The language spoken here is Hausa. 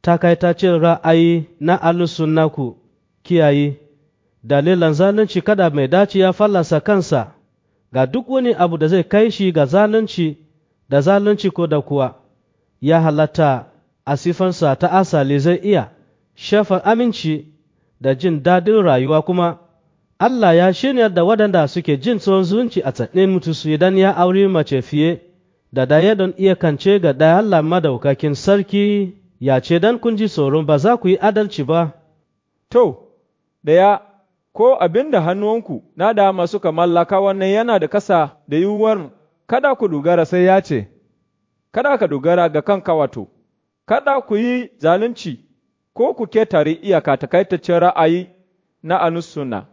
takaitacin ra'ayi na alusunna ku kiyaye dalilan zalunci kada mai dace ya fallasa kansa ga duk wani abu da zai kai shi ga zalunci da zalunci ko da kuwa ya halatta a sifansa ta asali zai iya shafar aminci da jin daɗin rayuwa kuma Allah ya shirya da waɗanda suke jin tsohon zumunci a tsakanin mutusu idan ya auri mace fiye da daya don iya kance ga ɗaya Allah madaukakin sarki ya ce dan kun ji tsoron ba za ku yi adalci ba. To, ɗaya, ko abin da hannuwanku na dama suka mallaka wannan yana da kasa da yiwuwar kada ku dogara sai ya ce, Kada ka dogara ga kanka wato, kada ku yi zalunci ko ku ketare iyaka takaitaccen ra'ayi na anussuna.